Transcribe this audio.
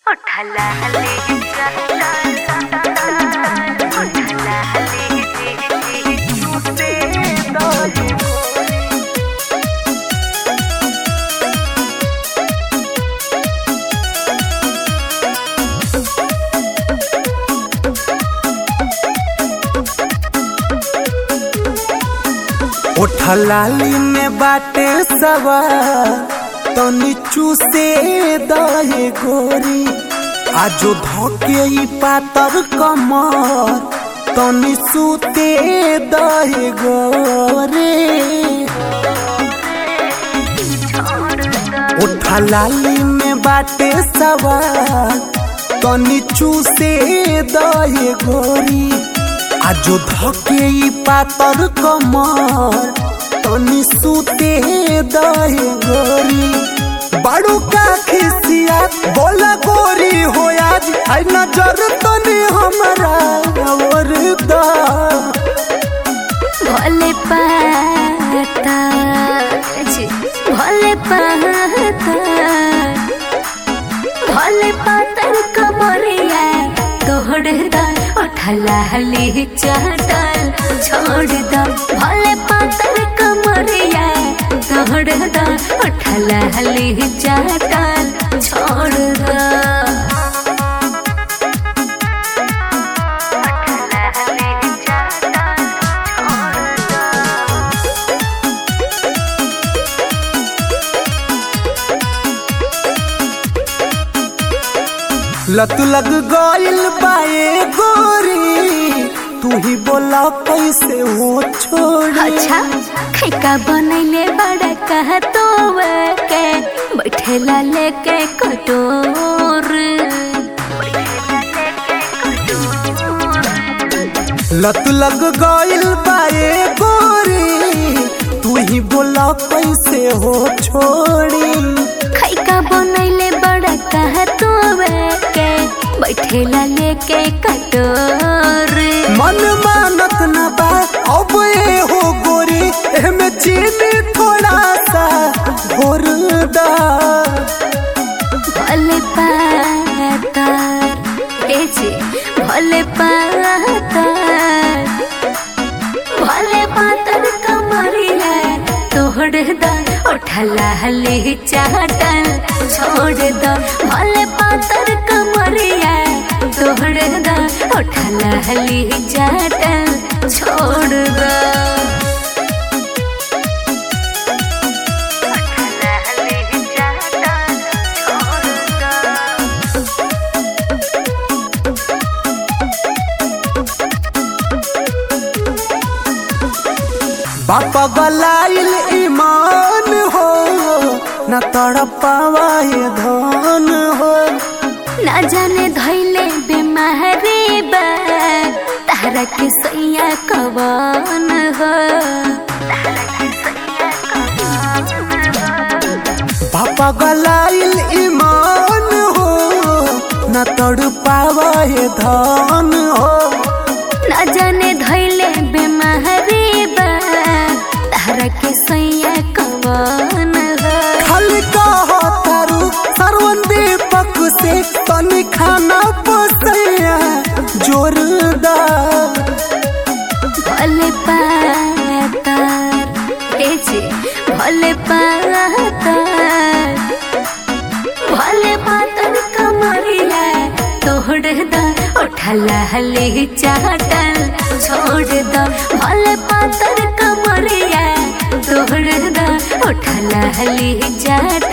उठला ले जा उठला ले छूटे दो ओठलाली में बाटे सवा तो नीचू से दहे गोरी आजो धोके ई पातर कमर तो निसूते दहे गोरे ओठलाली में बाटे सवा तो नीचू से दहे गोरी आजो धके ई पातर कमर तनी सुते दहे गोरी बड़ू का खिसिया बोला गोरी हो आज आई नजर तनी हमरा और दा भोले पाता जी, भोले पाता भोले पातर कमरिया तोड़ दा उठला हली चाटल छोड़ दा भोले पातर कमरिया तोड़ दा उठला हली चाटल छोड़ दा उठला हली चाटल छोड़ दा लत लग गइल बाए गोरी तू ही बोला कैसे हो छोड़ी अच्छा खैका बनैले बड़ा कह तो के बैठेला लेके कटोर लत लग गइल बाए गोरी तू ही बोला कैसे हो छोड़ी खैका बनैले बड़ा कह तो के बैठेला लेके कटोर मन मानत न बा अब ए हो गोरी एमे चीनी थोड़ा सा घोर दा भले पातार ए जी भले पातार भले पातर कमरिया तोड़ दा उठला हली चाटल छोड़ दा भले पातर कमरिया तोड़ दा उठला हली चाटल छोड़ दा उठला हली चाटल छोड़ दा बापा गलाइल ईमान हो न तड़पावा ये धन हो ना जाने धैले बेमारी बा तारा के सैया कवन हो बापा गलाइल ईमान हो न तड़पावा ये धन हो ना जाने धैले बेमारी बा तारा के सैया कवन हो खाली कहो तारू सरवन दीपक से तनी खाना पसैया जोरदार भले पातार ए जी भले पातार भले पातर कमरिया तोड़ दा उठला हली चाटल छोड़ दा भले पातर कमरिया तोड़ दा उठला हली चाटल